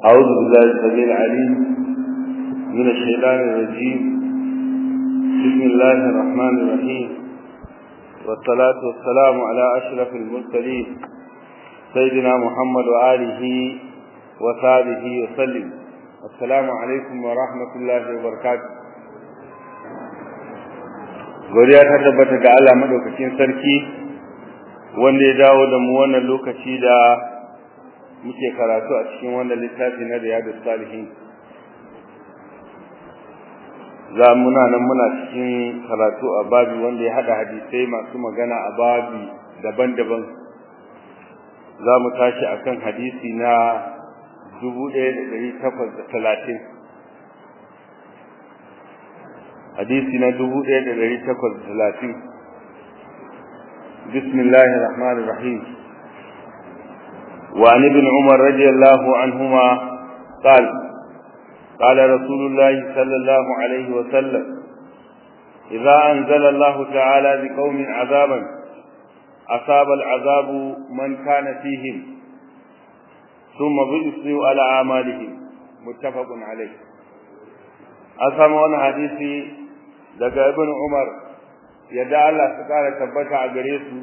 أعوذ بالله السميع العليم من الشيطان الرجيم بسم الله الرحمن الرحيم والصلاة والسلام على أشرف المرسلين سيدنا محمد وآله وصحبه وسلم السلام عليكم ورحمة الله وبركاته godiya ta tabbata ga Allah madaukakin sarki wanda ya dawo da mu wannan lokaci da muke karatu a cikin wannan littafi na Riyadus Salihin za muna nan muna cikin karatu a babi wanda ya hada hadisai masu magana a babi daban-daban za mu tashi akan hadisi na 1830 hadisi na 1830 bismillahir rahmanir rahim wa an ibn umar radiyallahu anhuma قال قال رسول الله صلى الله عليه وسلم إذا أنزل الله تعالى بقوم عذابا أصاب العذاب من كان فيهم ثم بئسوا على أعمالهم متفق عليه أسمعون حديثي daga ibn Umar yadda Allah su kara tabbata a gare su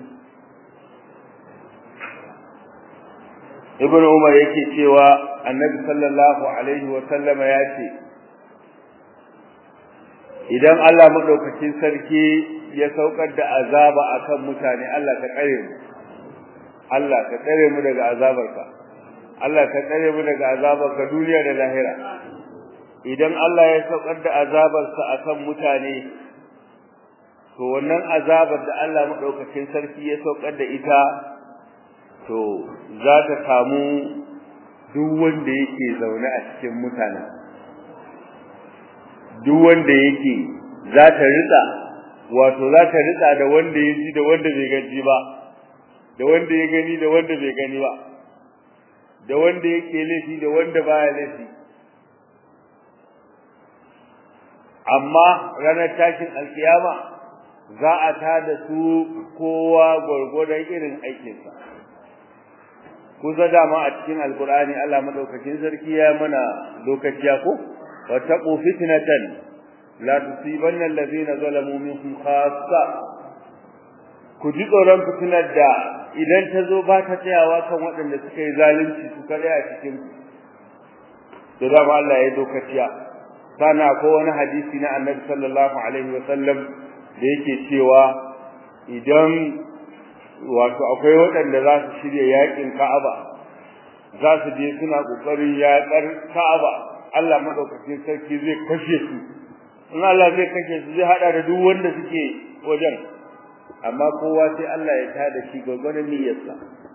ibn Umar yake cewa annabi sallallahu alaihi wa sallama ya ce idan Allah madaukakin sarki ya saukar da azaba akan mutane Allah ka kare mu Allah ka kare mu daga azabarka Allah ka kare mu daga azabarka duniya da lahira idan Allah ya saukar da azabarsa akan mutane to wannan azabar da Allah madaukakin sarki ya saukar da ita to za ta samu duk wanda yake zaune a cikin mutane duk wanda yake za ta rika wato za ta rika da wanda ya ji da wanda bai gani ba da wanda ya gani da wanda bai gani ba da wanda yake laifi da wanda baya laifi amma ranar tashin alkiyama za a tada su kowa gwargwadon irin aikinsa kusa dama a cikin alkur'ani Allah madaukakin sarki ya mana lokaciya ko wattaqu fitnatan la tusibanna allazina zalamu minkum khassa ku ji tsoron fitinar da idan ta zo ba ta tsayawa kan waɗanda suka yi zalunci su kare a cikin da dama Allah ya lokaciya sana ko wani hadisi na annabi sallallahu alaihi wasallam da yake cewa idan wato akwai waɗanda za su shirya yakin Ka'aba za su je suna kokarin yaƙar Ka'aba Allah madaukakin sarki zai kashe su in Allah zai kashe su zai hada da duk wanda suke wajen amma kowa sai Allah ya tada shi gwagwadon niyyarsa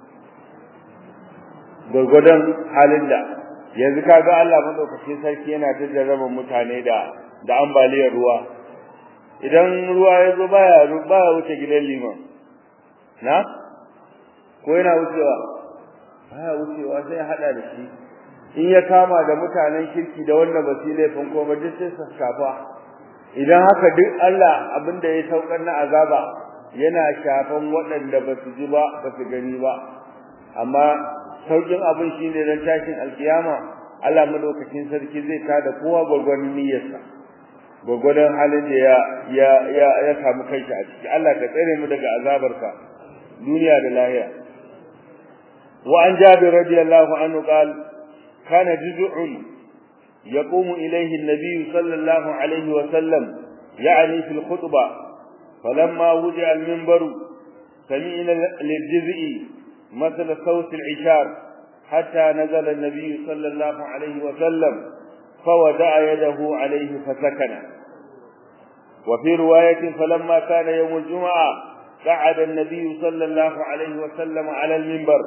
gwagwadon halin da yanzu kaga Allah madaukakin sarki yana jarraba mutane da da ambaliyar ruwa idan ruwa ya zo baya baya wuce gidan liman na ko yana wucewa baya wucewa sai hada da shi in ya kama da mutanen kirki da wanda ba su laifin ko ba duk sai su shafa idan haka duk Allah abinda ya saukar na azaba yana shafan waɗanda ba su ji ba ba su gani ba amma saukin abin shine dan tashin alkiyama Allah madaukakin sarki zai tada kowa gwagwanin niyyarsa gwagwadon halin da ya ya ya ya samu kanshi a ciki Allah ka tsare mu daga azabarka duniya da lahira wa an jabir radiyallahu anhu qal kana juz'un yaqumu ilayhi an-nabiy sallallahu alayhi wa sallam يعني في الخطبة فلما وضع المنبر سمعنا للجزء مثل صوت العشار حتى نزل النبي صلى الله عليه وسلم فودع يده عليه فسكن وفي رواية فلما كان يوم الجمعة قعد النبي صلى الله عليه وسلم على المنبر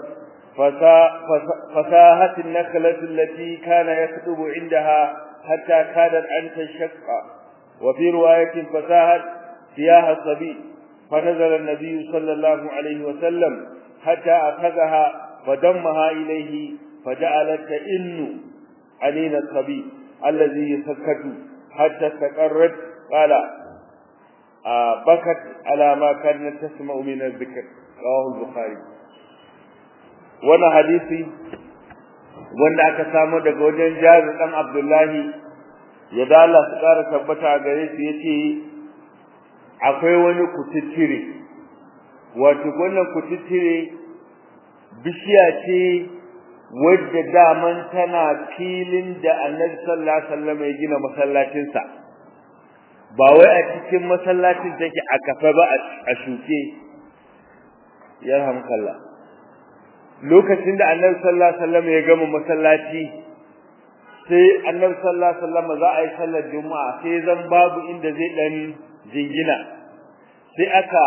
فساهت النخلة التي كان يكتب عندها حتى كادت أن تنشق وفي رواية فساهت سياها الصبي فنزل النبي صلى الله عليه وسلم حتى أخذها فدمها إليه فجعلت تئن عنين الصبي الذي يسكت حتى استقرت قال آه بكت على ما كانت تسمع من الذكر رواه البخاري وانا حديثي wanda aka samu daga wajen Jabir dan Abdullahi ya da Allah su ƙara tabbata gare su yace akwai wani kututtire wato wannan kututtire bishiya ce wadda daman tana filin da Annabi sallallahu alaihi wasallam ya gina masallacin sa ba wai a cikin masallacin take a kafa ba a shuke yarhamkallah lokacin da Annabi sallallahu alaihi wasallam ya gama masallaci sai Annabi sallallahu alaihi wasallam za a yi sallar juma'a sai zan babu inda zai dan jingina sai aka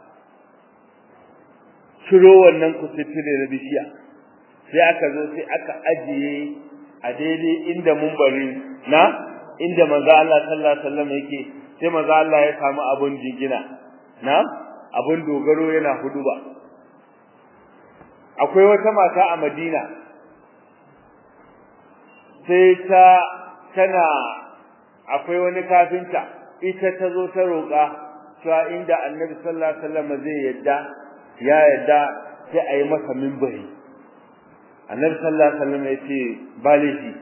ciro wannan kututture na bishiya sai aka zo sai aka ajiye a daidai inda mumbari na inda manzo Allah sallallahu alaihi wasallam yake sai manzo Allah ya samu abun jingina na abun dogaro yana huduba akwai wata mata a Madina sai ta tana akwai wani kafinta ita ta zo ta roƙa cewa inda Annabi sallallahu alaihi wasallam zai yadda ya yadda sai a yi masa minbari Annabi sallallahu alaihi wasallam ya ce balishi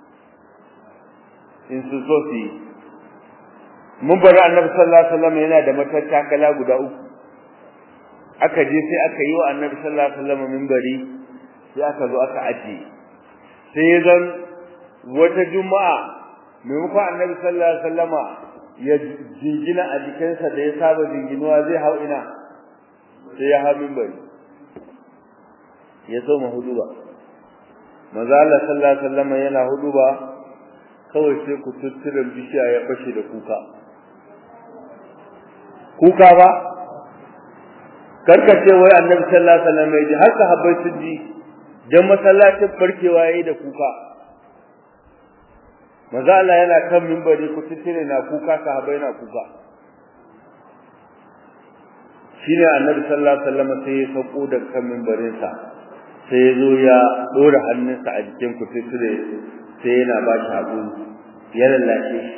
in su so su yi minbari Annabi sallallahu alaihi wasallam yana da matattakala guda uku aka je sai aka yi wa Annabi sallallahu alaihi wasallam minbari sai aka zo aka ajiye sai zan wata juma'a maimakon Annabi sallallahu alaihi wasallama ya jingina a jikinsa da ya saba jinginuwa zai hau ina sai ya hau minbari ya so huduba manzo Allah sallallahu alaihi wasallam yana huduba kawai sai ku tutturan bishiya ya fashe da kuka kuka ba karkace wai annabi sallallahu alaihi wasallam ya ji har sahabbai sun ji dan masallacin barkewa yayi da kuka manzo Allah yana kan minbari ku tuttire na kuka sahabbai na kuka shine annabi sallallahu alaihi wasallam sai ya sauko da kan minbarin sa sai ya zo ya dora hannunsa a jikin ku tuttire sai yana ba shi hakuri ya lallace shi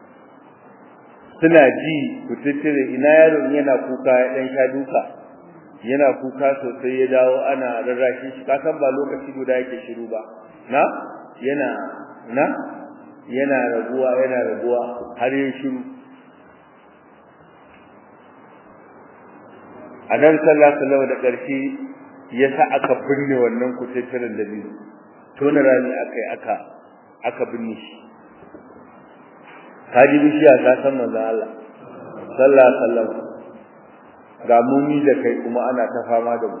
suna ji ku tuttire ina yaron yana kuka ya dan sha duka yana kuka sosai ya dawo ana rarrashi shi kasan ba lokaci guda yake shiru ba na yana na yana raguwa yana raguwa har yin shiru a nan sallallahu da ƙarshe ya sa aka binne wannan kututturen da biyu tona rami aka yi aka aka binne shi kaji bishiya ta san manzo Allah sallallahu alaihi wasallam ga mumi da kai kuma ana ta fama da mu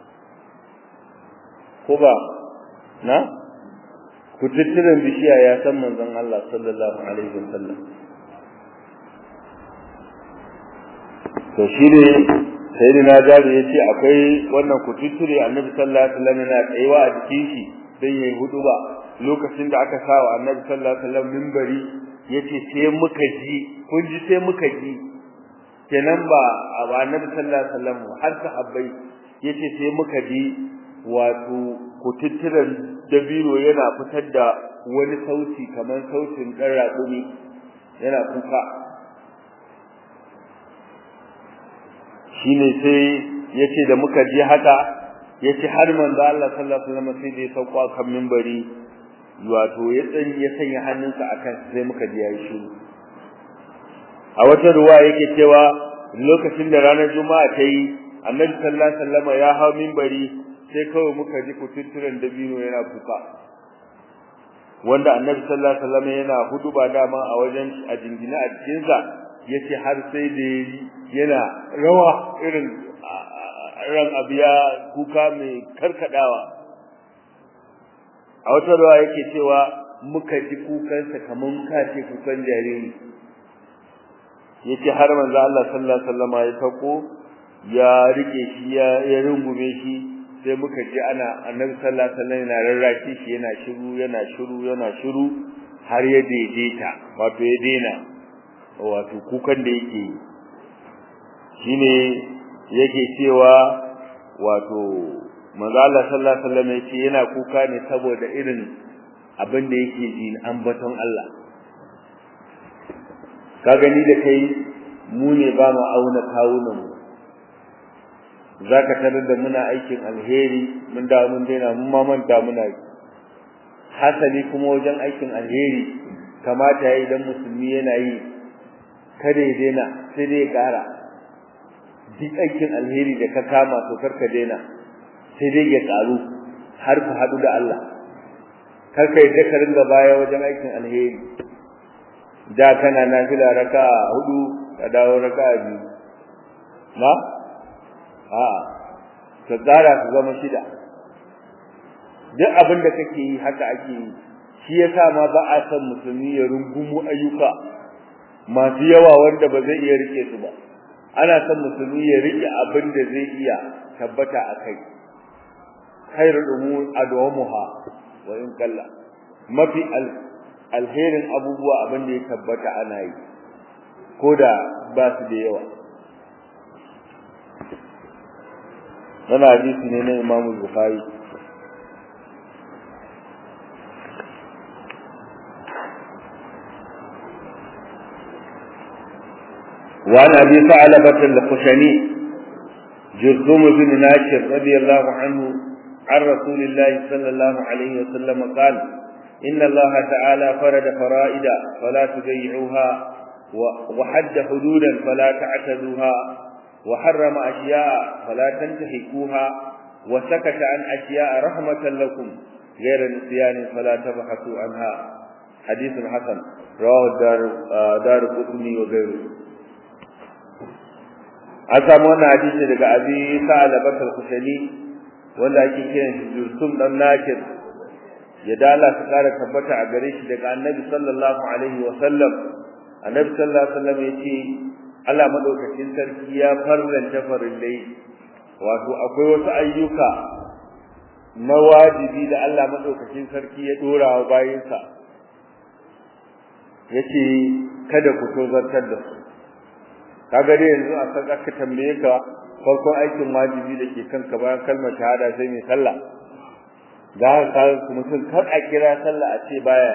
ko ba na kututturen bishiya ya san manzon Allah sallallahu alaihi wasallam to shi ne sayyidina Jabir yace akwai wannan kututture Annabi sallallahu alaihi wasallam yana tsayuwa a jikin shi dan yayi huduba lokacin da aka sawa Annabi sallallahu alaihi wasallam minbari yace sai muka ji kun ji sai muka ji kenan ba Annabi sallallahu alaihi wasallam har sahabbai yace sai muka ji wato kututturen dabino yana fitar da wani sauti kamar sautin ɗan raƙumi yana kuka shine sai yace da muka ji haka yace har manzo Allah sallallahu alaihi wasallam sai da ya sauko kan minbari wato ya tsan ya sanya hannunsa akan sai muka ji yayi shiru a wata ruwa yake cewa lokacin da ranar juma'a ta yi annabi sallallahu alaihi wasallam ya hau minbari sai kawai muka ji kututturen dabino yana kuka wanda annabi sallallahu alaihi wasallam yana huduba dama a wajen a jingina a cikin sa yace har sai da yana rawa irin ran abiya kuka mai karkadawa a wata rawa yake cewa muka ji kukansa kaman kace kukan jariri yace har manzo Allah sallallahu alaihi wasallam ya tako ya rike shi ya rungume shi sai muka ji ana annabi sallallahu alaihi wasallam yana rarraki shi yana shiru yana shiru yana shiru har ya daidaita wato ya daina wato kukan da yake shine yake cewa wato manzo Allah sallallahu alaihi wasallam yace yana kuka ne saboda irin abin da yake ji ambaton Allah ka gani da kai mu ne ba mu auna kawunan mu zaka tarar da muna aikin alheri mun da mun daina mun ma manta muna hasali kuma wajen aikin alheri kamata ya idan musulmi yana yi kada ya daina sai dai ya ƙara duk aikin alheri da ka kama to karka daina sai dai ya ƙaru har ku haɗu da Allah karka yi ka ringa baya wajen aikin alheri da kana nafila raka'a hudu ka dawo raka'a biyu na a'a ka tsara su zama shida duk abin da kake yi haka ake yi shi yasa ma ba a san musulmi ya rungumu ayyuka masu yawa wanda ba zai iya rike su ba ana son musulmi ya rike abin da zai iya tabbata a kai khairul umur adwamuha wa in kalla mafi alherin abubuwa abin da ya tabbata ana yi ko da ba su da yawa wannan hadisi ne na Imam Bukhari وعن أبي ثعلبة الخشني جرثوم بن ناشر رضي الله عنه عن رسول الله صلى الله عليه وسلم قال إن الله تعالى فرد فرائد فلا تضيعوها وحد حدودا فلا تعتدوها وحرم أشياء فلا تنتهكوها وسكت عن أشياء رحمة لكم غير نسيان فلا تبحثوا عنها حديث حسن رواه دار دار قطني وغيره an samu wannan hadisi daga abi sa'alabat al-kushani wanda ake kiran shi Jursum dan Nakir ya dala su kara tabbata a gare shi daga Annabi sallallahu alaihi wa sallam Annabi sallallahu alaihi wa sallam yace Allah madaukakin sarki ya farlanta farillai wato akwai wasu ayyuka na wajibi da Allah madaukakin sarki ya dora wa bayinsa yace kada ku tozartar da su kaga dai yanzu a san aka tambaye ka farkon aikin wajibi da ke kanka bayan kalmar shahada sai mai sallah da ka mutum kar a kira sallah a ce baya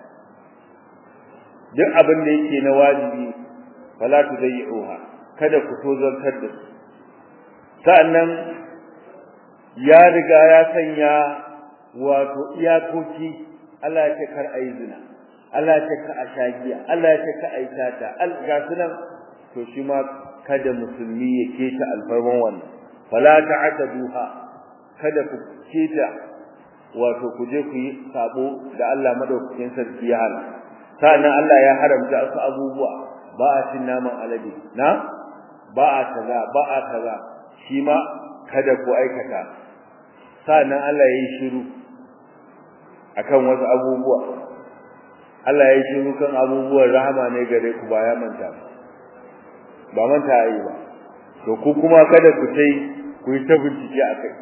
duk abin da yake na wajibi fala tudayyi'uha kada ku tozartar da su sa'annan ya riga ya sanya wato iyakoki Allah ya ce kar ayi zina Allah ya ce ka a shagiya Allah ya ce ka ayi tata ga sunan to shi ma kada musulmi ya keta alfarman wannan fala ta'taduha kada ku keta wato ku je ku yi sabo da Allah madaukakin sarki ya hana sannan Allah ya haramta su abubuwa ba a cin naman alade na ba a kaza ba a kaza shi ma kada ku aikata sannan Allah ya yi shiru akan wasu abubuwa Allah ya yi shiru kan abubuwan rahama ne gare ku ba ya manta ba ba manta yi ba to ku kuma kada ku sai ku yi ta bincike a kai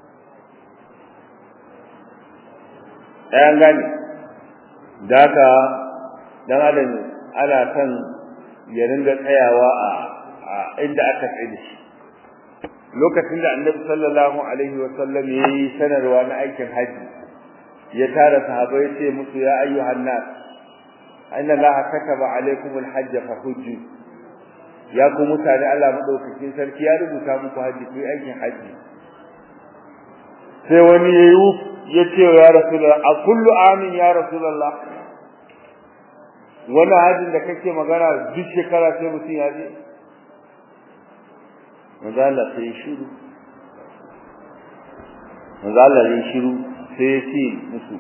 ɗayan gane da haka dan adam ana son ya ringa tsayawa a inda aka tsaye da shi lokacin da annabi sallallahu alaihi wa sallam ya yi sanarwa na aikin haji ya tara sahabbai ce musu ya ayyuhan nas inna allaha kataba alaikumul hajja fa hujju ya ku mutane Allah madaukakin sarki ya rubuta muku haji ku aikin haji sai wani yayi ya ce ya rasulullah a kullu amin ya rasulullah wani hajin da kake magana duk shekara sai mutum ya je manzala sai shiru manzala ya shiru sai ya ce musu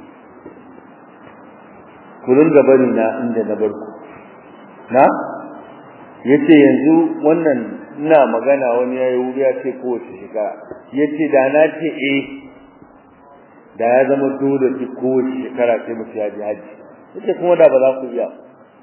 ku ringa bari na inda na barku na yace yanzu wannan ina magana wani yayi wuri ya ce kowace shekara yace da na ce eh da ya zama dole ki kowace shekara sai mutum ya ji haji yace kuma da ba za ku iya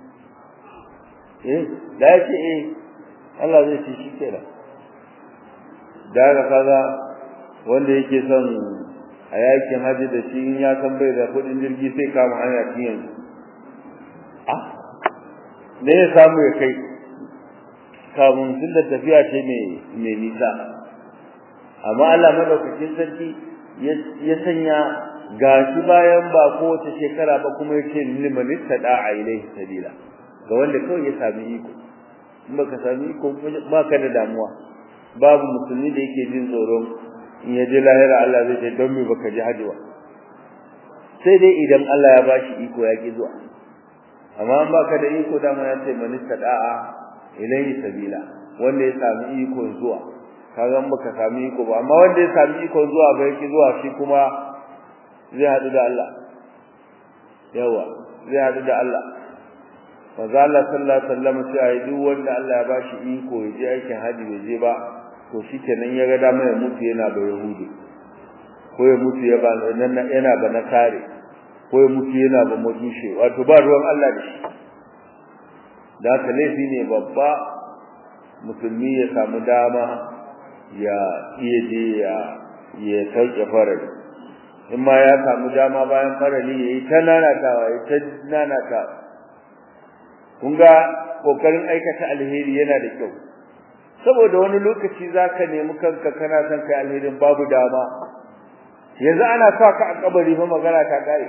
eh da ya ce eh Allah zai ce shi kenan da ga kaga wanda yake son a yakin haji da shi in ya san bai da kudin jirgi sai kama hanya tun yanzu ah ne ya samu ya kai kamun tun da tafiya ce mai nisa amma Allah madaukakin sarki ya sanya gashi bayan ba kowace shekara ba kuma yake liman tada a ilaihi sabila ga wanda kawai ya sami iko in baka sami iko ba ka da damuwa babu musulmi da yake jin tsoron in ya je lahira Allah zai ce don me baka ji haji ba sai dai idan Allah ya bashi iko ya ki zuwa amma an baka da iko da mun ce man istada'a ilayhi sabila wanda ya sami iko zuwa kaga in baka sami iko ba amma wanda ya sami iko zuwa ba yake zuwa shi kuma zai hadu da Allah yawa zai hadu da Allah manzo Allah sallallahu alaihi wasallam sai duk wanda Allah ya bashi iko ya je aikin haji bai je ba to shikenan ya ga dama ya mutu yana da yahudi ko ya mutu ya ba yana ba na kare ko ya mutu yana ba majushe wato ba ruwan Allah da shi da ka laifi ne babba musulmi ya samu dama ya iya je ya ya sauke farali in ma ya samu dama bayan farali ya yi ta nanatawa ya ta nanatawa kun ga kokarin aikata alheri yana da kyau saboda wani lokaci zaka nemi kanka kana son kai alherin babu dama yanzu ana sa ka a kabari fa magana ta kare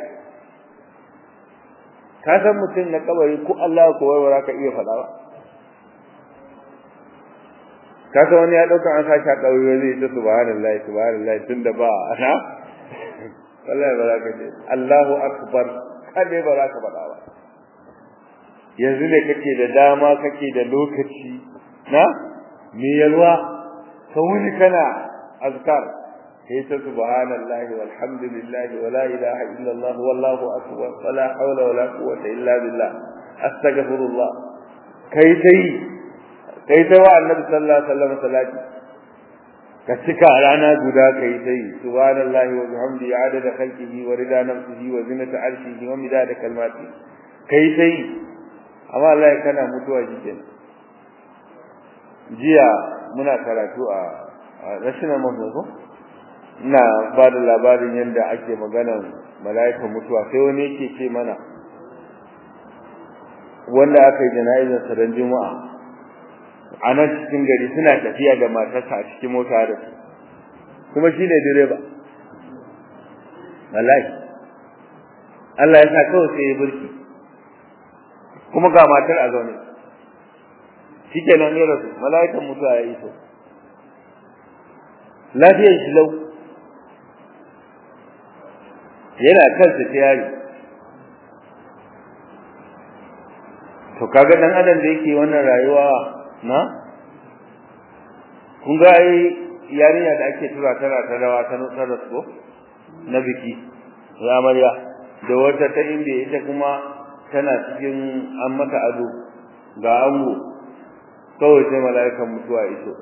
ka san mutum na kabari ko Allah ko wai ka iya faɗa ba ka san wani ya dauka an sashi a kabari zai ta subhanallahi subhanallahi tunda ba ana wallahi ba za ka ce Allahu akbar kada ba za ka faɗa ba yanzu ne kake da dama kake da lokaci na me yalwa ka wuni kana azkar kai ta subhanallahi walhamdulillahi wala ilaha illallah wallahu akbar wala hawla wala quwwata illa billah astaghfirullah kai tai kai ta wa annabi sallallahu alaihi wasallam salati ka cika rana guda kai tai subhanallahi wa bihamdihi adada khalqihi wa rida nafsihi wa zinata arshihi wa midada kalmati kai tai amma Allah kana mutuwa shikenan jiya muna karatu a national mosque ina ba da labarin yadda ake maganar mala'ikan mutuwa sai wani yake ce mana wanda aka yi jana'izar sa ran juma'a a nan cikin gari suna tafiya da matarsa a cikin mota da su kuma shi ne direba wallahi Allah ya sa kawai sai ya burki kuma ga matar a zaune shikenan ya rasu mala'ikan mutuwa ya iso lafiyar shi lau yana kansa ta yari to kaga dan adam da yake wannan rayuwa na kun ga ai yarinya da ake tura tana ta rawa ta nutsar da su na biki ya amarya da wata ta inda ita kuma tana cikin an mata ado ga ango kawai sai mala'ikan mutuwa iso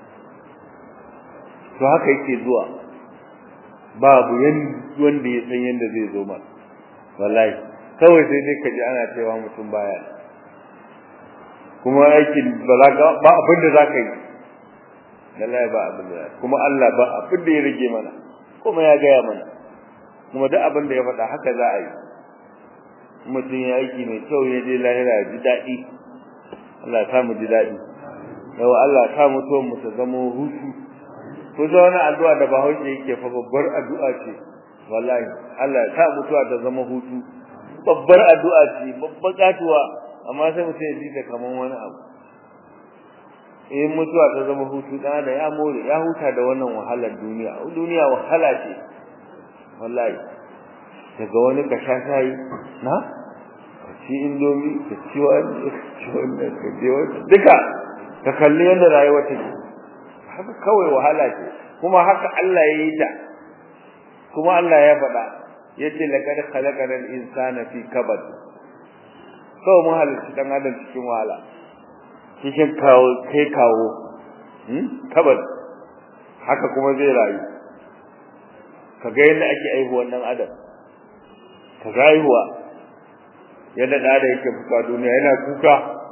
to haka yake zuwa babu wanda ya san yanda zai zo ma wallahi kawai sai dai kaji ana cewa mutum baya kuma aikin ba ba abin da zaka yi wallahi ba abin da kuma Allah ba abin da ya rage mana kuma ya gaya mana kuma duk abin da ya faɗa haka za a yi mutum ya aiki mai kyau ya je lahira ya ji daɗi Allah ya mu ji daɗi yau Allah ya sa mutuwan mu ta zama hutu ko za wani addu'a da Bahaushe yake fa babbar addu'a ce wallahi Allah ya sa mutuwa ta zama hutu babbar addu'a ce babbar katuwa amma sai mutum ya ji ta kaman wani abu in mutuwa ta zama hutu dan da ya more ya huta da wannan wahalar duniya duniya wahala ce wallahi daga wani ka sha shayi na ka ci indomi ka ci wani ka ci wannan ka je wani duka ka kalli yadda rayuwa take haka kawai wahala ce kuma haka Allah ya yi ta kuma Allah ya faɗa yace laqad khalaqal insana fi kabad kawai mun halitta dan adam cikin wahala cikin kawo kai kawo hmm kabad haka kuma zai rayu kaga yadda ake aihuwan dan adam ka rayuwa yadda da da yake fuka duniya yana kuka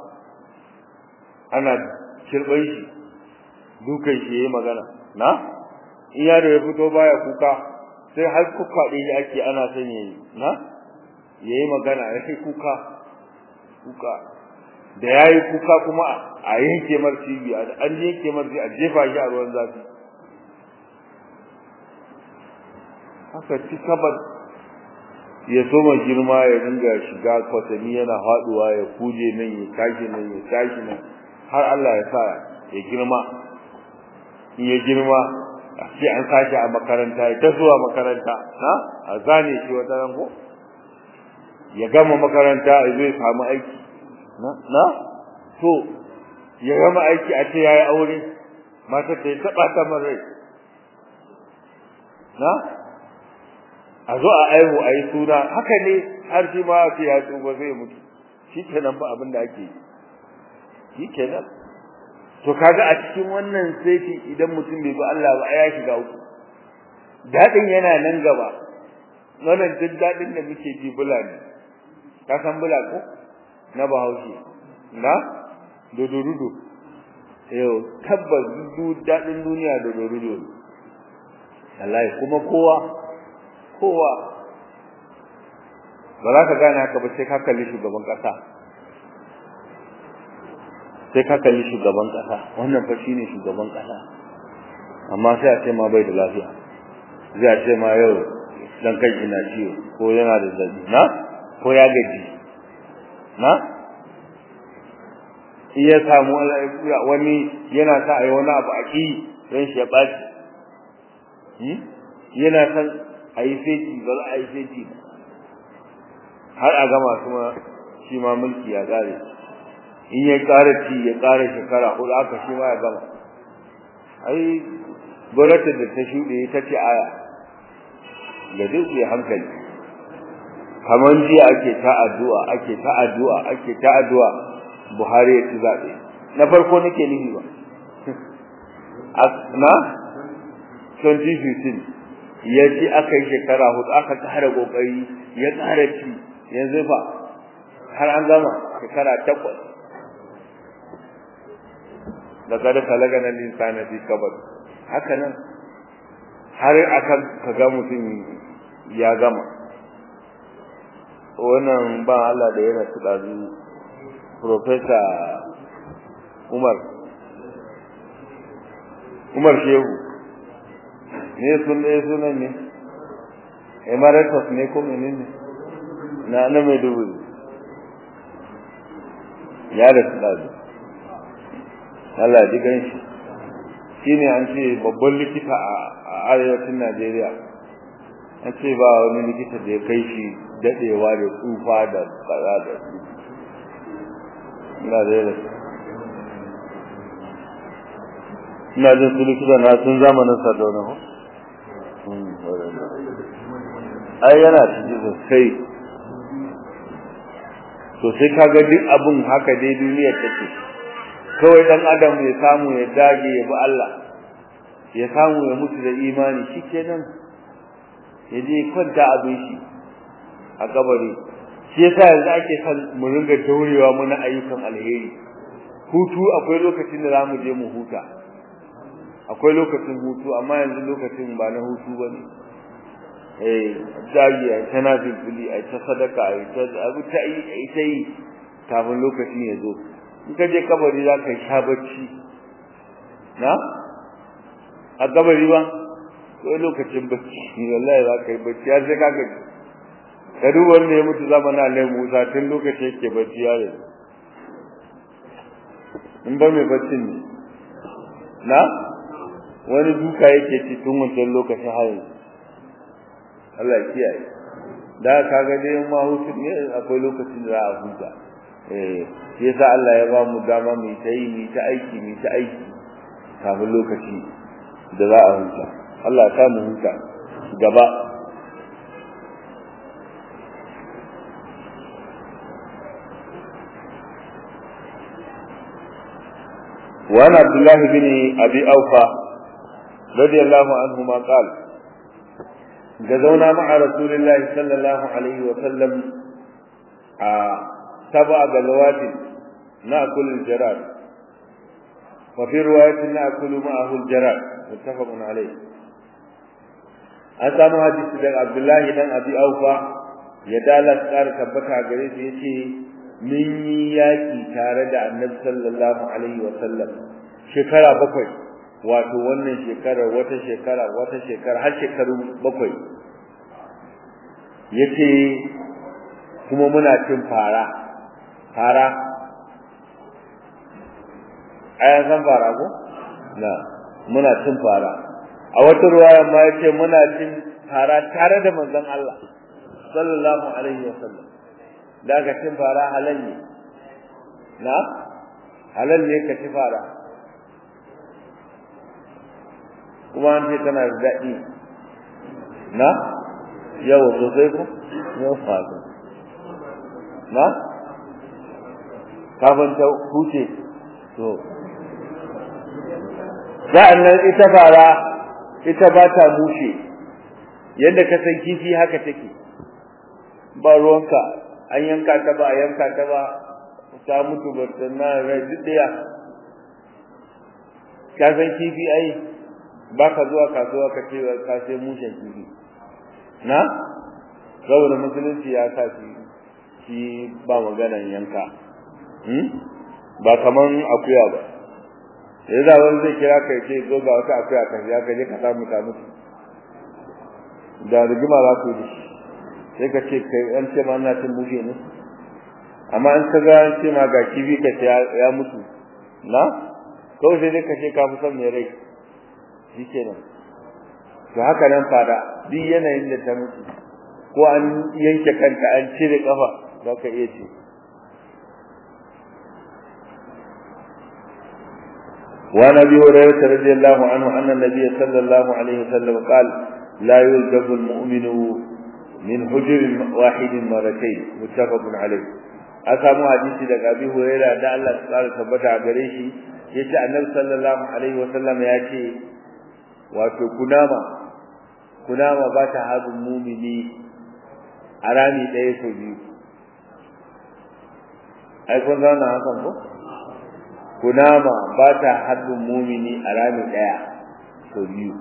ana kirban shi dukan shi yayi magana na in yaro ya fito baya kuka sai har kuka din ake ana son yayi na yayi magana sai kuka kuka da yayi kuka kuma a yanke mar cibi an yanke mar a jefa shi a ruwan zafi haka ci kabar ya soma girma ya dinga shiga kwatami yana haduwa ya kuje nan ya tashi nan ya tashi nan har Allah ya sa ya girma in ya girma sai an sashi a makaranta ya ta zuwa makaranta ha a zane shi wata ran ko ya gama makaranta zai samu aiki na na to ya gama aiki a ce yayi aure matar ta taba ta marai na a zo a aihu a yi suna haka ne har shi ma ce ya tsufa zai mutu shi kenan ba abin da ake yi shi kenan to kaga a cikin wannan sai idan mutum bai bi Allah ba ya shiga uku dadin yana nan gaba wannan duk dadin da muke ji bula ne ka san bula ko na bahaushe na dodorudo yau tabbas duk dadin duniya dodorudo wallahi kuma kowa kowa ba za ka gane haka ba sai ka kalli shugaban kasa sai ka kalli shugaban kasa wannan fa shine shugaban kasa amma sai a ce ma bai da lafiya zai a ce ma yau dan kai ina ciwo ko yana da zabi na ko ya gaji na iya samu wani yana sa ai wani abu a ki dan shi ya baci yana san ayi feti ba za a yi feti har a gama kuma shi ma mulki ya gare in ya ƙara ci ya ƙara shekara hudu aka shi ma ya gama ai gwamnatin da ta shuɗe ta ce aya da duk ya hankali kamar jiya ake ta addu'a ake ta addu'a ake ta addu'a Buhari ya ci zaɓe na farko nake nufi ba na 2015 ya ci aka yi shekara hudu aka ƙara ƙoƙari ya ƙara ci yanzu fa har an gama shekara takwas da kada kalaga nan insana fi kabar haka nan har akan kaga mutum ya gama wannan ba Allah da yana tsadazu professor Umar Umar Shehu ne sun ne sunan ne emeritus ne ko menene na na Maiduguri ya da tsadazu Allah ji ganshi shine an ce babban likita a arewacin Najeriya an ce ba wani likita da ya kai shi dadewa da tsufa da kaza da su ina da yare ina jin su likita na sun zamanin sardauna ko ai yana ciki sosai to sai kaga duk abun haka dai duniyar take kawai dan adam ya samu ya dage ya bi Allah ya samu ya mutu da imani shikenan ya je kwanta abin shi a kabari shi yasa yanzu ake son mu ringa daurewa muna ayyukan alheri hutu akwai lokacin da zamu je mu huta akwai lokacin hutu amma yanzu lokacin ba na hutu bane eh dage ai tana bilbili ai ta sadaka ai ta abu ta yi ai ta yi kafin lokacin ya zo in ka je kabari za ka sha bacci na a kabari ba ko lokacin bacci wallahi za ka yi bacci har sai ka gaji ka duba wanda ya mutu zamanin Allah Musa tun lokacin yake bacci ya yi in ba mai baccin ne na wani duka yake ci tun wancan lokacin har yanzu Allah ya kiyaye da ka ga dai ma hutu ne akwai lokacin da za a huta eh shi yasa Allah ya ba mu dama mu ta yi mu ta aiki mu ta aiki kafin lokaci da za a huta Allah ya mu huta gaba وعن عبد الله بن ابي اوفى رضي الله عنهما قال غزونا مع رسول الله صلى الله عليه وسلم سبع غزوات ناكل الجراد وفي رواية ناكل معه الجراد متفق عليه an samu hadisi daga Abdullahi dan Abi Aufa ya dala tsara tabbata gare shi yace mun yi yaki tare da Annabi sallallahu alaihi wa sallam shekara bakwai wato wannan shekarar wata shekara wata shekara har shekaru bakwai yace kuma muna cin fara fara ayan san fara ko na muna cin fara a wata ruwaya ma yace muna cin fara tare da manzon Allah sallallahu alaihi wasallam da ka cin fara halal ne na halal ne ka ci fara kuma an ce tana da daɗi na yawa sosai ko yau fata na kafin ta huce to sa'an nan ita fara ita ba ta mushe yadda ka san kifi haka take ba ruwanka an yanka ta ba a yanka ta ba ta mutu ba ta na rai duk ɗaya ka san kifi ai ba ka zuwa kasuwa ka ce ka sai mushen kifi na saboda musulunci ya sa shi shi ba maganan yanka ba kaman akuya ba ya za wani zai kira ka ce zo ga wata akuya ka ya ka je ka samu ta mutu da rigima za ku yi sai ka ce kai an ce ma ina cin mushe ne amma an ka ga an ce ma ga kifi ka ce ya mutu na kawai sai dai ka ce ka fi son mai rai shi kenan to haka nan fada duk yanayin da ta mutu ko an yanke kanta an cire kafa za ka iya ce وعن ابي هريره رضي الله عنه ان النبي صلى الله عليه وسلم قال لا يلجب المؤمن من حجر واحد مرتين متفق عليه أسامو حديثي daga Abi Hurairah da Allah ya tsara tabbata a gare shi yace Annabi sallallahu alaihi wasallam ya ce wato kunama kunama ba ta hadin mumini a rami ɗaya ko biyu ai kun zauna hakan ko kunama ba ta hadin mumini a rami ɗaya ko biyu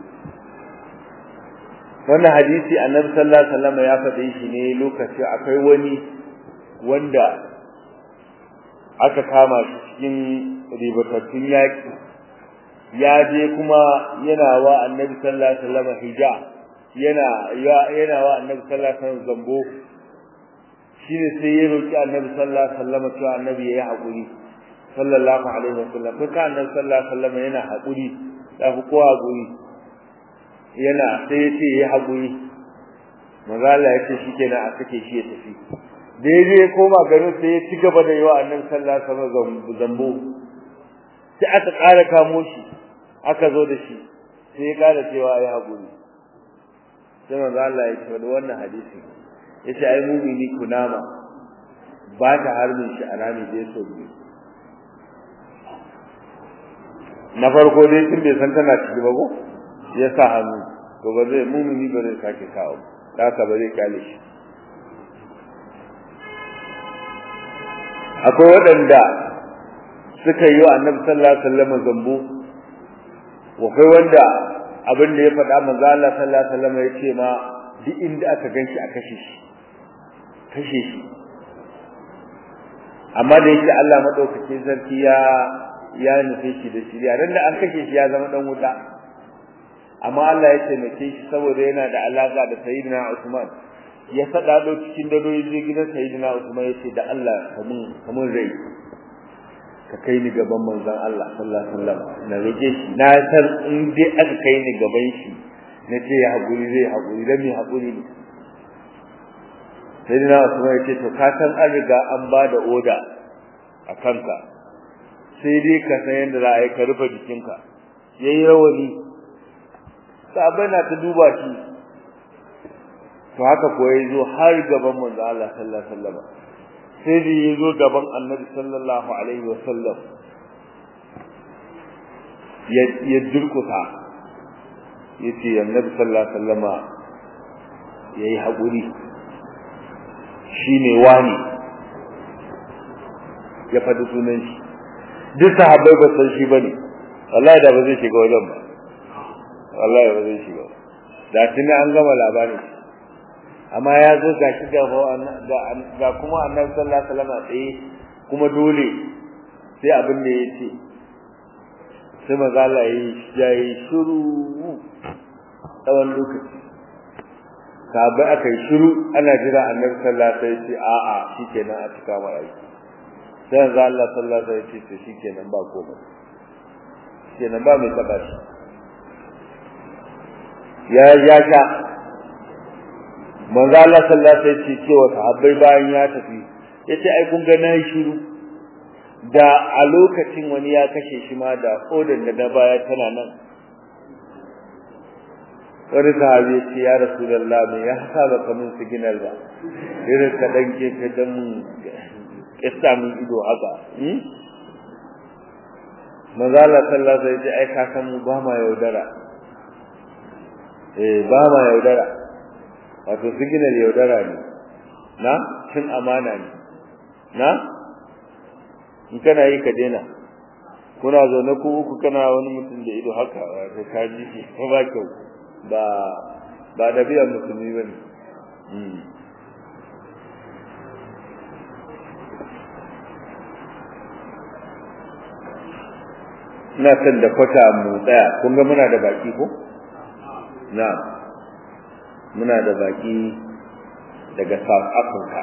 wannan hadisi annabi sallallahu alaihi wasallam ya faɗe shi ne lokaci akwai wani wanda aka kama shi cikin ribatattun yaƙi ya je kuma yana wa annabi sallallahu alaihi wasallam hija yana yana wa annabi sallallahu alaihi wasallam zambo shine sai ya roki annabi sallallahu alaihi wasallam cewa annabi yayi haƙuri sallallahu alaihi wasallam kai annabi sallallahu alaihi wasallam yana haƙuri da kowa haƙuri yana sai ya ce ya haƙuri mazala ya ce shikenan a sake shi ya tafi daidai ya koma garin sai ya ci gaba da yawa annan sallah sama zambo sai aka ƙara kamo shi aka zo da shi sai ya ƙara cewa ya haƙuri sai manzo Allah ya ce wani wannan hadisi ya ce ai mumini kunama ba ta harbin shi a rami da ya so biyu na farko dai tun bai san tana ciki ba ko ya sa hannu to ba zai mumini ba zai sake kawo da haka ba zai kyale shi akwai waɗanda suka yi wa annabi sallallahu alaihi wasallam zambo akwai wanda abin da ya faɗa manzo Allah sallallahu alaihi wasallam ya ce ma duk inda aka ganshi a kashe shi kashe shi amma da yake Allah madaukakin sarki ya ya nufe shi da shirya dan da an kashe shi ya zama dan wuta amma Allah ya taimake shi saboda yana da alaka da sayyidina Usman ya fada do cikin dado yaje gidan sayyidina Usman yace da Allah kamun kamun rai ka kai ni gaban manzon Allah sallallahu alaihi wasallam na rage shi na san in dai aka kai ni gaban shi na ce ya hakuri zai hakuri dan me hakuri ne sayyidina Usman yace to ka san an riga an ba da oda a kanka sai dai ka san yadda za a yi ka rufe jikinka yayi rawani sabai na ta duba shi to haka ko yazo har gaban manzo Allah sallallahu alaihi wasallam sai da yazo gaban Annabi sallallahu alaihi wasallam ya ya durkusa yace Annabi sallallahu alaihi wasallama yayi hakuri shine wani ya faɗi sunan shi duk sahabbai ba san shi bane wallahi da ba zai shiga wajen ba wallahi ba zai shiga da tuni an gama labarin amma ya zo ga shi ga kuma annabi sallallahu alaihi wasallam tsaye kuma dole sai abin da ya ce sai maza Allah ya yi shiru tsawon lokaci sabai aka yi shiru ana jira annabi sallallahu alaihi wasallam ce a'a shikenan a cika mai aiki sai manzo Allah sallallahu alaihi wasallam ya ce shikenan ba komai shikenan ba mai taba shi ya ya sha manzo Allah sallallahu alaihi wasallam ce wa sahabbai bayan ya tafi yace ai kun ga nayi shiru da a lokacin wani ya kashe shi ma da odin da na baya tana nan wani sahabi ce ya rasulullah me ya saba kamun signal ba irin ka dan ke ka dan kissa min ido haka manzala sallallahu alaihi wasallam ai ka san mu ba ma yaudara eh ba ma yaudara wato signal yaudara ne na cin amana ne na in kana yi ka daina kuna zaune ku uku kana wani mutum da ido haka wato ka ji shi ko ba kyau ba ba da biyan musulmi ba ne ina son da kwata mu tsaya kun ga muna da baki ko na muna da baki daga South Africa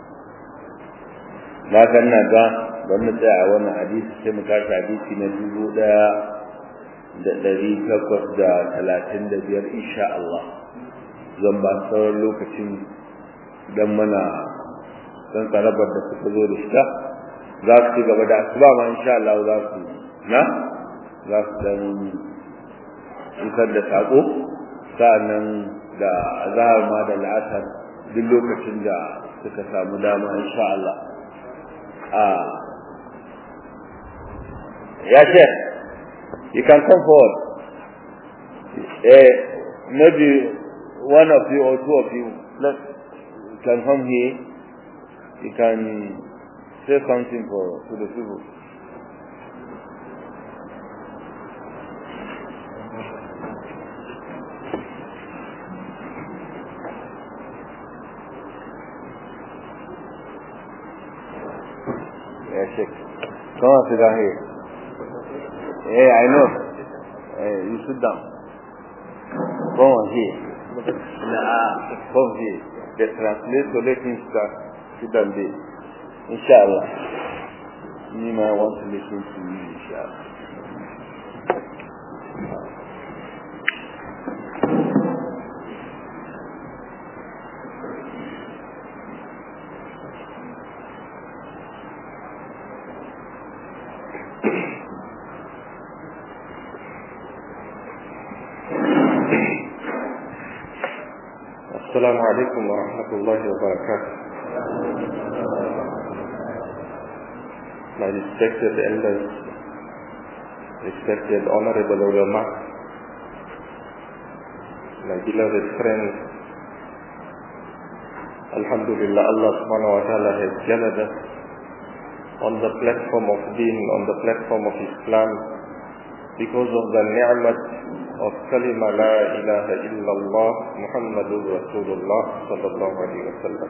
na kan na ga don mu tsaya a wannan hadisi sai mu tashi hadisi na dubu daya da ɗari takwas da talatin da biyar insha Allah zan ba sauran lokacin don mana don tsarabar da suka zo da shida za su ci gaba da asuba ma insha Allah za su na za su dan isar da saƙo sa'annan da azahar ma da la'asar duk lokacin da suka samu dama insha Allah a ya ce you can come forward eh maybe one of you or two of you let can come here you can say something for to the people Yeah, Sheikh. Come on, sit down here. Yeah, I know. Hey, you sit down. Come on here. Nah, come here. The translator let him start. Sit down there. Inshallah. Me, I want to listen to you, inshallah. السلام عليكم ورحمة الله وبركاته. My respected elders, respected honorable ulama, my beloved friends, Alhamdulillah, Allah subhanahu wa ta'ala has gathered us on the platform of deen, on the platform of Islam, because of the ni'mat of kalima la ilaha illallah Muhammadur Rasulullah sallallahu alaihi wasallam.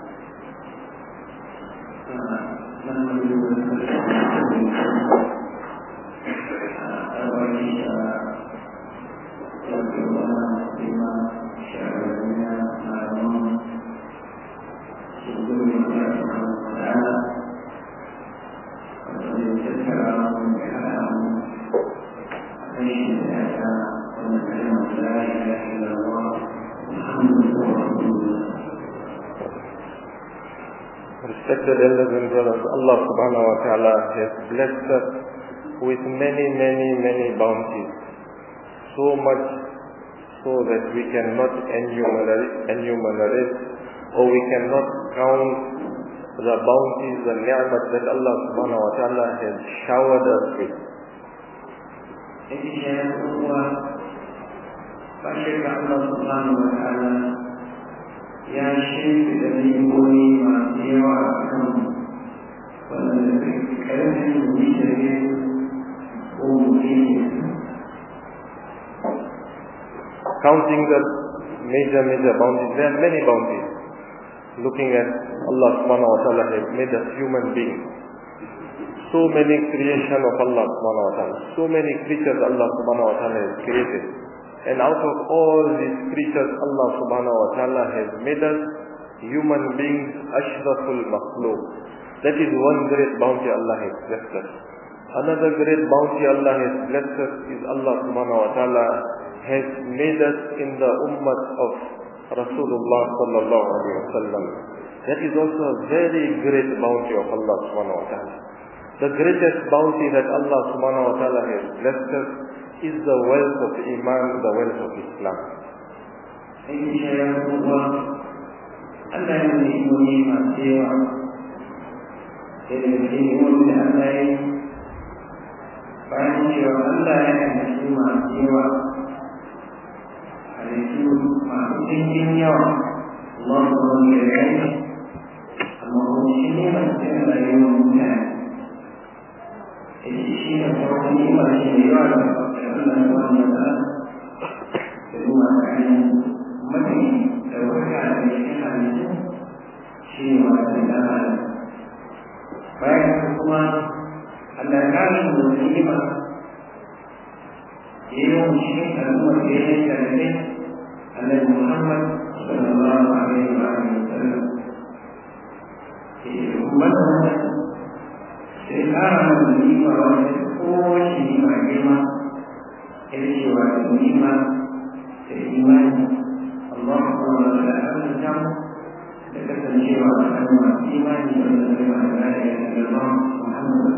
Respected elders and brothers, Allah subhanahu wa ta'ala has blessed us with many, many, many bounties. So much so that we cannot enumerate, enumerate or we cannot count the bounties, the ni'mat that Allah subhanahu wa ta'ala has showered us with. فشكر الله سبحانه وتعالى ya shimfiɗa ni'imomi masu yawa a kan waɗanda ƙarfin mutane ko mutum Counting the major, major bounties, there are many bounties. Looking at Allah subhanahu wa ta'ala has made us human beings. So many creation of Allah subhanahu wa ta'ala. So many creatures Allah subhanahu wa ta'ala has created. And out of all these creatures, Allah subhanahu wa ta'ala has made us human beings, ashraful makhluk. That is one great bounty Allah has blessed us. Another great bounty Allah has blessed us is Allah subhanahu wa ta'ala has made us in the ummah of Rasulullah sallallahu alayhi wa sallam. That is also a very great bounty of Allah subhanahu wa ta'ala. The greatest bounty that Allah subhanahu wa ta'ala has blessed us is the wealth of Iman, the wealth of Islam. Aiki shayar kuwa Allah ya nuna imomi masu yawa. Sai da cikin imomi da Allah ya yi bayan cewa Allah ya halittu masu yawa halittu masu cikin yawa Allah su wani da ya yi amma kuma shi ne masu cikin rayuwar mutane Ita shi ne farkon yi masu yawa da Allah ya wani da da kuma kayan mafi ɗaukaka da cikin halittu shi ne masu da bayan kuma Allah ya kare mu da ni'ima yayin shi al'umma da ya yi tare Annabi Muhammad sallallahu alaihi wa sallam wannan sai kara mana ni'ima wanda kowace ni'ima girma ita ce wato ni'ima da imani Allah kuma da arzikin da kasancewa a kan masu imani wanda zai ma da ya yi Muhammad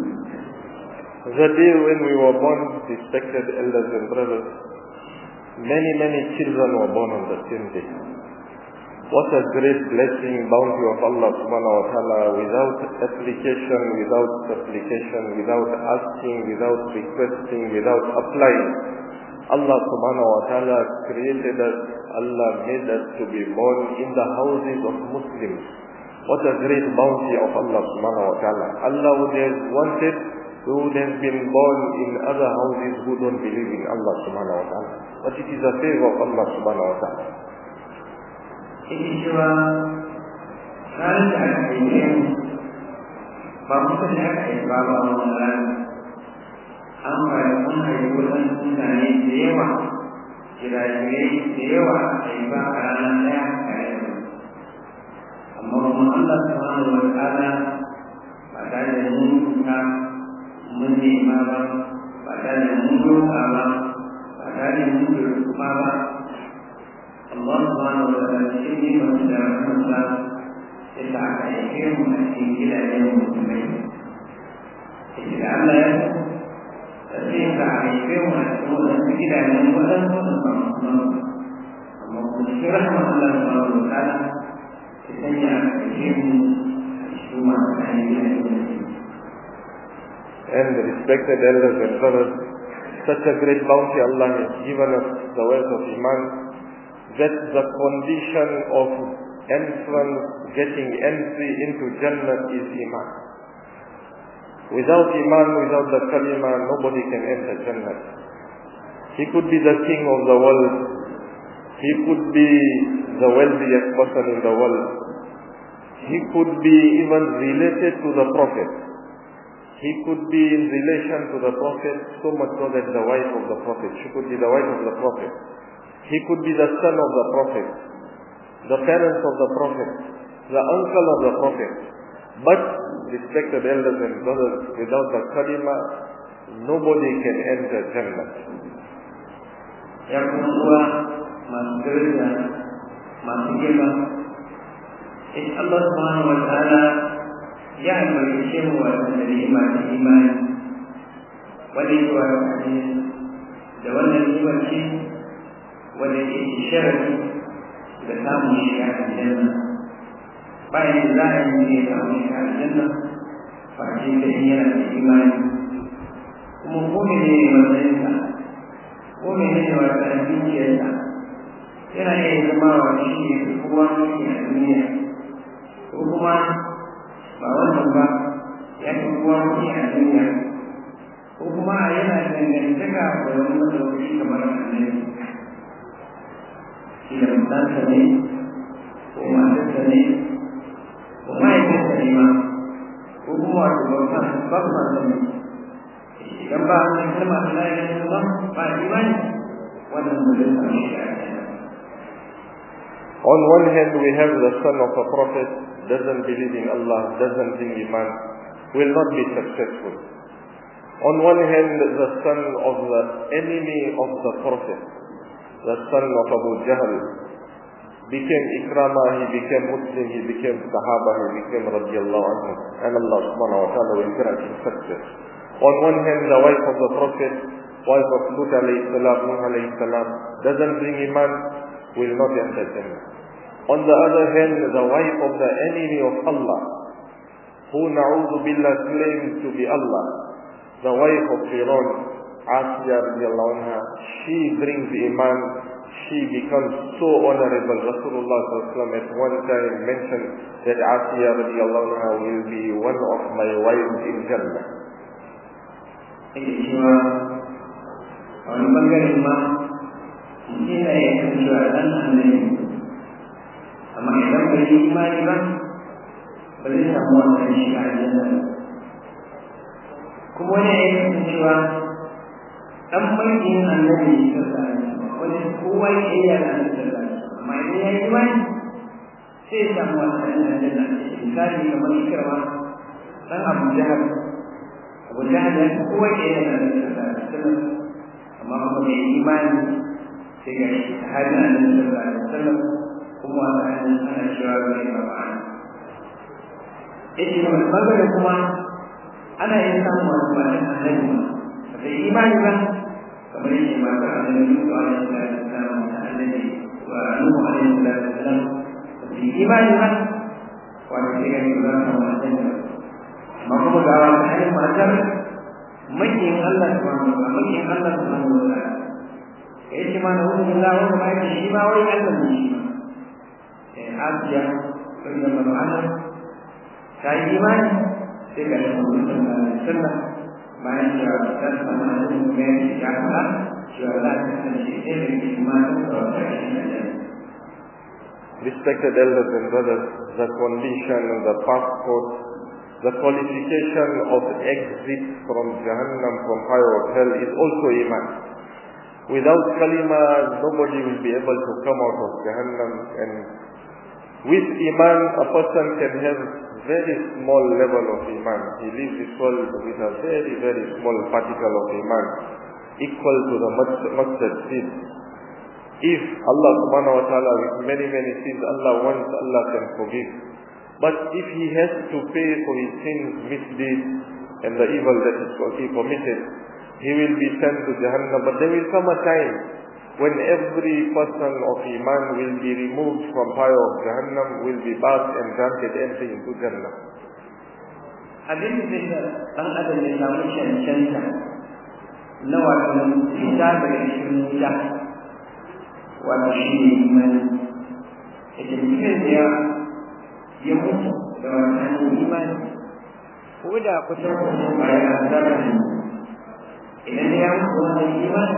The day when we were born, respected elders and brothers, many, many children were born on the same day. What a great blessing, bounty of Allah subhanahu wa ta'ala, without application, without supplication, without asking, without requesting, without applying. Allah subhanahu wa ta'ala created us, Allah made us to be born in the houses of Muslims. What a great bounty of Allah subhanahu wa ta'ala. Allah would have wanted we would have been born in other houses who don't believe in Allah subhanahu wa ta'ala. But it is a favor of Allah subhanahu wa ta'ala. Yake cewa ranar da aka haife mu ba kusa da aka haifa ba a wannan ranar. An bari an haifi waɗansu mutane da yawa, jirajirai da yawa a haifa a ranar ɗaya tare da Amma kuma Allah subhanahu wa ta'ala ba tare da mun kuka mun nema ba ba tare da mun roƙa ba ba tare da mun roƙa ba Allah subhanahu wa ta'ala cikin neman da rahmansa ya sa aka aike mu a cikin gidajen musulmai yake da Allah ya sa sai ka aike mu a cikin wadansu gidajen wadansu da ba musulman amma kuma cikin rahman Allah subhanahu wa ta'ala ya sanya aka aike mu a cikin masu kayan gidajen musulmai And respected elders and brothers, such a great bounty Allah has given us, the wealth of Iman, that the condition of entrance, getting entry into Jannah is Iman. Without Iman, without the Kalima, nobody can enter Jannah. He could be the king of the world. He could be the wealthiest person in the world. He could be even related to the Prophet. He could be in relation to the Prophet so much so that the wife of the Prophet, she could be the wife of the Prophet. He could be the son of the Prophet, the parents of the Prophet, the uncle of the Prophet. But, respected elders and brothers, without the kalima, nobody can enter Jannah. ya kuma uwa masu daraja masu girma in Allah subhanahu wa ta'ala ya albarkace mu wa da ni'ima da imani wanda yake wa da wannan ni'imar ce wanda ke sharafi da samun shiga aljanna bayan da za a yi ne samun shiga aljanna ba ce da yana da imani kuma ko ne ne matsayinsa ko mene ne wata dukiyarsa yana iya zama wa shi ne kowa mulki a duniya ko kuma ba wannan ba ya fi kowa mulki a duniya ko kuma yana dangantaka da wani madaukaci kamar annabi shi da mutansa ne ko matarsa ne ko mahaifinsa ne ma ko kuma wato babban babban sa ne idan ba wannan kalma ta la ilaha illallah ba imani wannan ba zai samu shi On one hand, we have the son of a prophet, doesn't believe in Allah, doesn't think Iman, will not be successful. On one hand, the son of the enemy of the prophet, the son of Abu Jahl, became Ikrama, he became Muslim, he became Sahaba, he became radiallahu anhu. And Allah subhanahu wa ta'ala will grant him success. On one hand, the wife of the Prophet, wife of Lut alayhi salam, Nuh alayhi salam, doesn't bring iman, will not enter Jannah. On the other hand, the wife of the enemy of Allah, who na'udhu billah claims to be Allah, the wife of Fir'aun, Asya radiallahu anha, she brings iman, she becomes so honorable. Rasulullah at one time mentioned that Asya radiallahu anha will be one of my wives in Jannah. cewa a wani bangaren ma mutum na ya kan cewa ɗan annabi amma idan bai yi imani ba ba zai samu wannan shi a aljanna kuma wani ya kan cewa ɗan mulkin annabi sallallahu alaihi wasallam wani kowa ya iya da annabi sallallahu alaihi wasallam amma idan ya yi imani sai ya samu wannan aljanna misali kamar ikirma ɗan abu jahar abu jahar ya fi kowa ya iya da annabi sallallahu alaihi wasallam amma kuma mai imani sai ga shi ta hajji annabi sallallahu alaihi wasallam kuma wata hanyar ana cewa zai ba ba yake wani bangare kuma ana yin samun wasu matan annabi ba da imani ba kamar yake matar annabi Nuhu alaihi salatu wasalam da annabi wa Nuhu alaihi salatu wasalam da imani ba wanda sai ga shi za su samu aljanna amma kuma ga wata hanyar matar makiyin Allah subhanahu wa ta'ala makiyin Allah subhanahu wa ta'ala kai shi ma na wurin Allah wanda ba yake shi ma wai Allah ne shi ma eh Asiya sai da mana ta yi imani sai ka da mutum da sunna bayan da ta samu hannun mai ya fara cewa za ta kasance ɗaya da ke imanin da wata shi Respected elders and brothers, the condition and the passport, the qualification of exit from Jahannam, from fire of hell is also Iman. Without kalima, nobody will be able to come out of Jahannam and with Iman, a person can have very small level of Iman. He leaves this world with a very, very small particle of Iman, equal to the mustard seed. If Allah subhanahu wa ta'ala with many, many sins, Allah wants, Allah can forgive. But if he has to pay for his sins, misdeeds, and the evil that he committed, he will be sent to Jahannam. But there will come a time when every person of Iman will be removed from fire of Jahannam, will be bathed and granted entry into Jannah. abin da zai ɗan adam ya samu cancanta na wato fita daga cikin wuta wato shi ne imani ita mutum da ya ya mutu da wannan imani ko da kusan kusan bayan zarra idan ya mutu wannan imani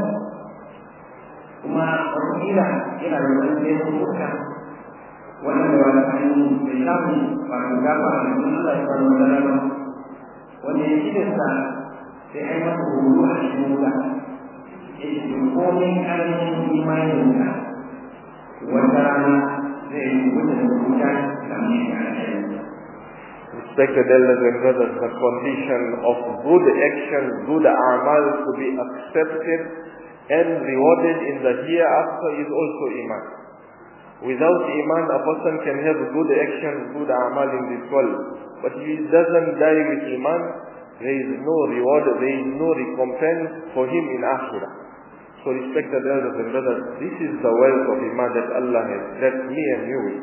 kuma wakila yana da wani sai kuka wannan da wani hannu bai samu wato gafa a cikin Allah ya faru da rana wanda ya ci da sa sai ai masa horo a cikin wuta ya ce komai karamin imanin ka wata rana zai yi wuta da wuta kamar shi a Respected elders and brothers, the condition of good action, good amal to be accepted and rewarded in the hereafter is also Iman. Without Iman, a person can have good action, good amal in this world. But if he doesn't die with Iman, there is no reward, there is no recompense for him in Akhirah. So respected elders and brothers, this is the wealth of Iman that Allah has blessed me and you with.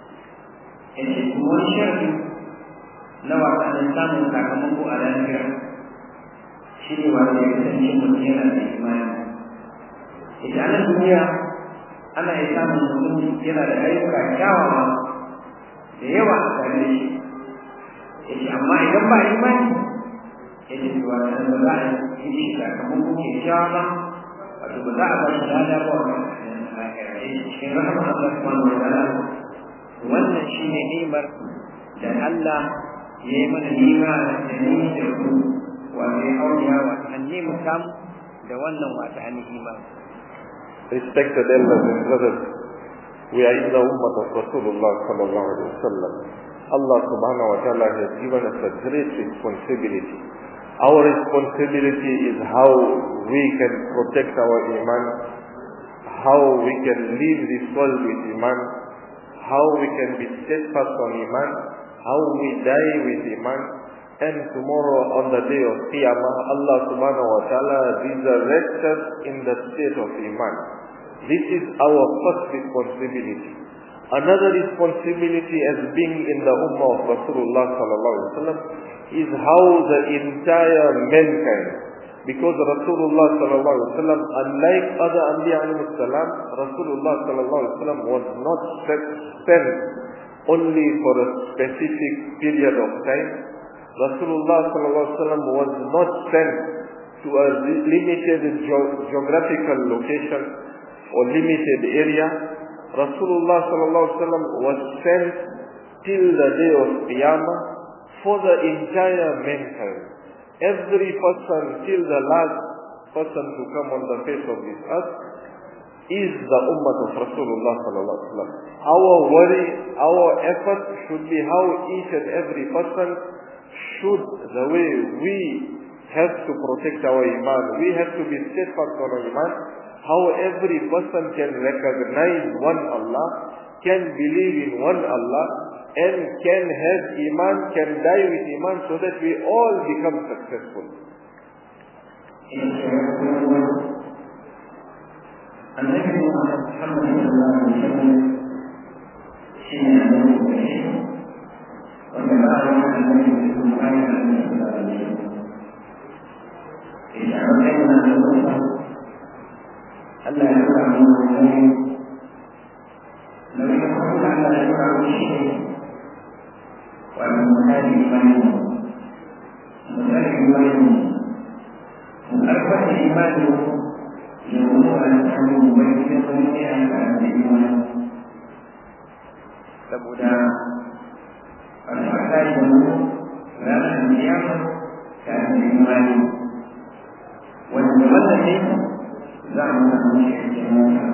na wasannin samun sakamako a lafiya shi ne wanda ya kasance mutum yana da imani ita ana duniya ana iya samun mutum yana da ayyuka kyawawa da yawa a tare da shi ya ce amma idan ba imani ya ce ba da ba za a yi shi sakamako ke kyawa ba wato ba za a ba shi lada ba wa cikin rahama Allah subhanahu wa ta'ala wannan shine ni'imar da Allah ya yi mana nima da ni da ku wato ya auliya wato an nemi kam da wannan wato an nima Respected elders and brothers, we are in the ummah of Rasulullah sallallahu alaihi wasallam. Allah subhanahu wa ta'ala has given us a great responsibility. Our responsibility is how we can protect our iman, how we can leave this world with iman, how we can be steadfast on Iman, how we die with Iman, and tomorrow on the day of Qiyamah, Allah subhanahu wa ta'ala resurrects us in the state of Iman. This is our first responsibility. Another responsibility as being in the Ummah of Rasulullah sallallahu alaihi wasallam is how the entire mankind, because Rasulullah sallallahu alaihi wasallam, unlike other Anbiya alayhi salam, Rasulullah sallallahu alaihi wasallam was not sent only for a specific period of time. Rasulullah sallallahu alaihi wasallam was not sent to a limited geographical location or limited area. Rasulullah sallallahu alaihi wasallam was sent till the day of Qiyamah for the entire mankind. Every person till the last person to come on the face of this earth is the ummah of Rasulullah sallallahu alaihi wasallam. Our worry, our effort should be how each and every person should, the way we have to protect our iman, we have to be steadfast on our iman, how every person can recognize one Allah, can believe in one Allah, and can have iman, can die with iman so that we all become successful. النبي محمد صلى الله عليه وسلم حين أمره به وتبارك النبي صلى الله عليه وسلم إذا أردنا أن نوصل ألا يكون من لو يكون على يكون شيء ومن هذه إيمانه مثال إيمانه أكبر إيمانه يقول أن تحمل بيت أن الإيمان saboda alfahari da mu ranar kiyama ta da imani wanda wannan ne za mu samu shi a cikin mota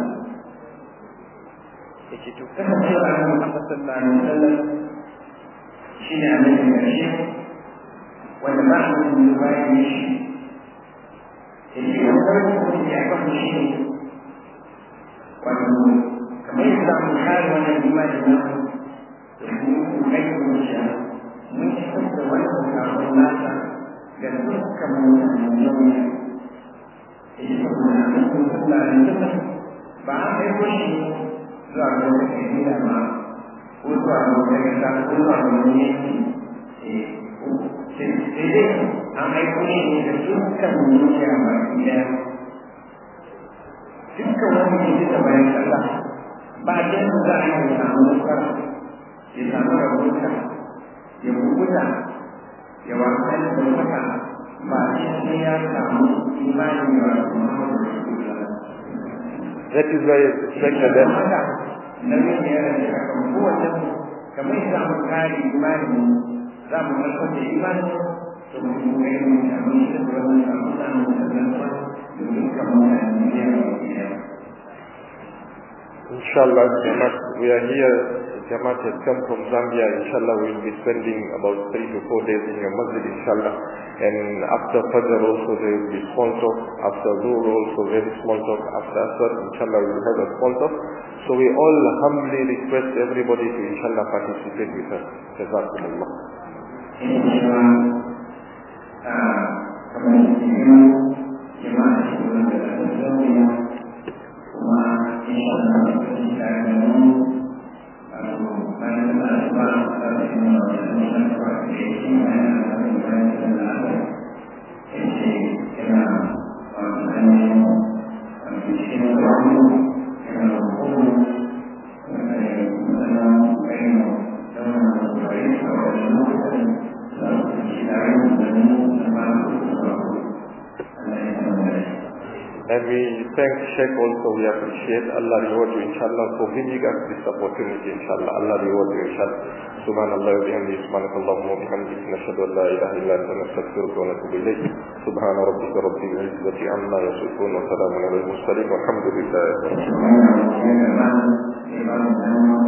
yake to kasancewa a nan Muhammad sallallahu alaihi wasallam shi ne annabi karshe wanda ba shi da bayan shi yake da wani kuma ya kafa shi ne wato kamar yadda mu kare wannan imani na mu da mu aikin shi mun fitar da wannan sabon nasa ga dukkan mutanen duniya yake saboda annabi sallallahu alaihi wasallam ba a aiko shi zuwa ga wata kabila ba ko zuwa ga wata kasa ko zuwa ga wani yanki sai dai an aiko shi ne da dukkan duniya ba ɗaya dukkan wani ke da bayan Allah ba ta yadda za a yi ya samu nasara ya samu rabuta ya kubuta ya wasa da ɗaukaka ba sai ya samu imanin ya wasu Muhammadu Rasulullah That is why it's expected that haka nauyin da ya rage a kan kowace kamar za mu kare imanin za mu karfar da imanin to mu yi kokari mu samu shi da wannan samu samu sannan kuma da dukkan mutane ne ya yi Inshallah, Jamaat, we are here. Jamaat has come from Zambia. Inshallah, we will be spending about three to four days in your masjid, inshallah. And after Fajr also there will be small talk. After Dhuhr also very small talk. After Asr, inshallah, we will have a small talk. So we all humbly request everybody to inshallah participate with us. Jazakumullah. kamar yadda jama'a shi wanda da zauya kuma insha Allah da kashi tare da mu wato bayan da asuba da su yi wa wani shafa da ya ci bayan da aka yi bayan da da aka ya ce yana wato ainihin wato cikin wani yana hukumu wanda ya yi matsala bayan da wani wurare a wani lokacin za su ci tare da mu da ba su da Allah ya samu da shi. And we thank Sheikh also, we appreciate Allah reward you inshallah for giving us this opportunity inshallah. Allah reward you inshallah. Subhanallah wa bihamdihi subhanak Allahumma wa bihamdika nashhadu an la ilaha illa anta nastaghfiruka wa natubu ilayk. Subhana rabbika rabbil izzati amma yasifun wa salamun ala al mursalin walhamdulillahi rabbil alamin. Wannan yana ba da